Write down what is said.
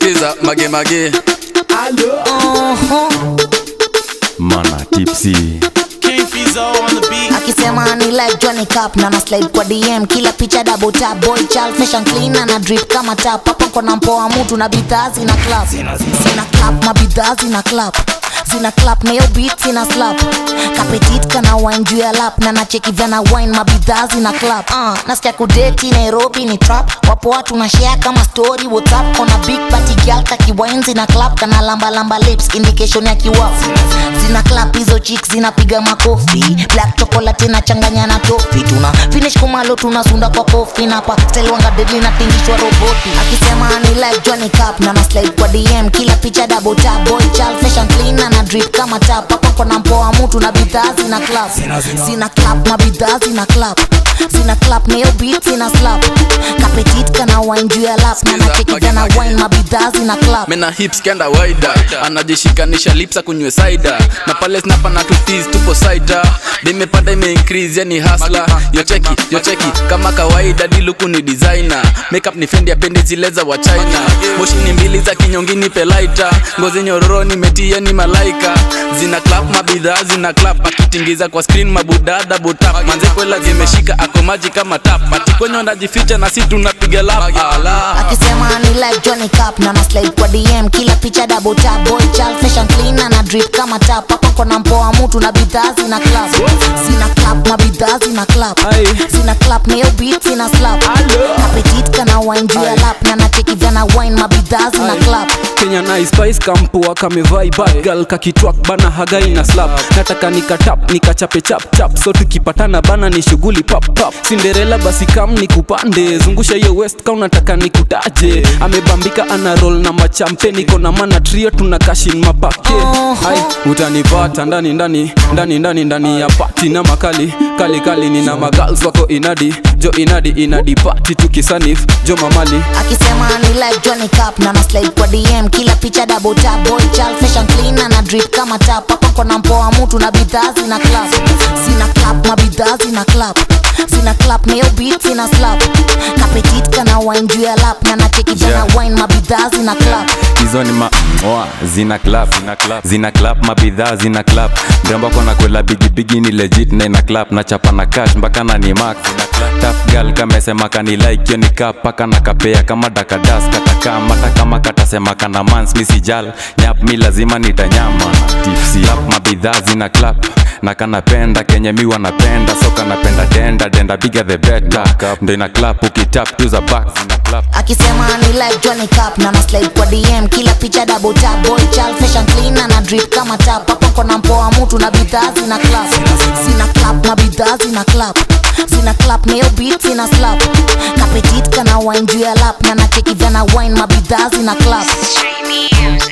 skiza mage mage mana tipsy King Fizo on the beat. akisema ni like Johnny Cup na na slide kwa DM kila picha double tap boy child fashion clean na na drip kama tap hapo kona mpoa mtu na bidhaa zina clap zina clap mabidhaa zina clap zina clap na hiyo beat zina slap kapetit kana wine juu ya lap na nacheki vana wine mabidhaa zina clap uh, nasikia kudeti Nairobi ni trap wapo watu na share kama story WhatsApp kona big party girl kaki wine zina clap kana lamba lamba lips indication ya kiwafu zina clap hizo chicks zinapiga makofi black chocolate inachanganya na tofi tuna finish kumalo tunasunda kwa kofi na pa style wanga deadly na tingishwa roboti akisema ni like Johnny Cup na na slide kwa DM kila picha double tap boy child fashion clean na na drip kama tap hapo kona mpoa mtu na bidhaa zina clap zina clap na bidhaa zina clap zina clap na hiyo beat zina slap kapetit kana wine juu ya lap na nacheki vana wine mabidhaa zina clap mena hips kenda waida anajishikanisha lips akunywe saida na pale snapa na tutis tupo saida dimepanda ime increase yani hasla yocheki yocheki kama kawaida diluku ni designer makeup ni fendi apendi zile za wa china moshi ni mbili za kinyongini pelaita ngozi nyororo nimetia ni malaika zina clap mabidhaa zina clap akitingiza kwa screen mabudada butap manze kwela zimeshika akomaji kama tap atikwenye wanajificha na si tunapiga lap ala akisema ni like Johnny Cup na na slide kwa DM kila picha double tap boy child fashion clean na na drip kama tap hapo kona mpoa mtu na bidhaa zina clap zina clap na bidhaa zina clap zina clap na hiyo beat zina slap kapetit kana wine juu ya lap na nacheki vana wine mabidhaa zina clap kenya na spice kampua kamevai bagal kakitwak bana hagai na slap nataka nikatap nikachape chap chap so tukipatana bana ni shughuli pap pap cinderella basi kam nikupande zungusha hiyo west ka unataka nikutaje amebambika ana roll na machampe niko na mana trio tuna kashin mapake ai utanipata ndani ndani ndani ndani ndani ya pati na makali kali kali nina magals wako inadi jo inadi inadi pati tukisanif jo mamali akisema ni like Johnny Cup na na slide kwa DM kila picha double tap boy child fashion clean na na drip kama tap hapo kona mpoa mtu na bidhaa zina clap zina clap na bidhaa zina clap zina clap na hiyo beat zina slap kapetit kana wine juu ya lap na nacheki vana Yeah. wine mabidhaa zina clap hizo ni ma oa zina clap zina clap, zina clap mabidhaa zina clap mrembo kona kwela bigibigi ni legit na ina clap na chapa na cash mpaka na ni max tough girl kamesema kani like yo ni cap paka na kapea kama dakadas kataka mata kama katasema kana mans mi sijal nyap mi lazima nitanyama tipsy clap mabidhaa zina clap na kanapenda kenye mi wanapenda so kanapenda denda denda bigger the better ndo ina clap ukitap tu za back zina clap akisema ni like Johnny Cup na na slide kwa DM kila picha double tap boy child fashion clean na na drip kama tap hapo kona mpoa mtu na bidhaa zina clap zina clap na bidhaa zina clap zina clap na hiyo beat zina slap kapetit kana wine juu ya lap na nacheki vana wine mabidhaa zina clap Street music.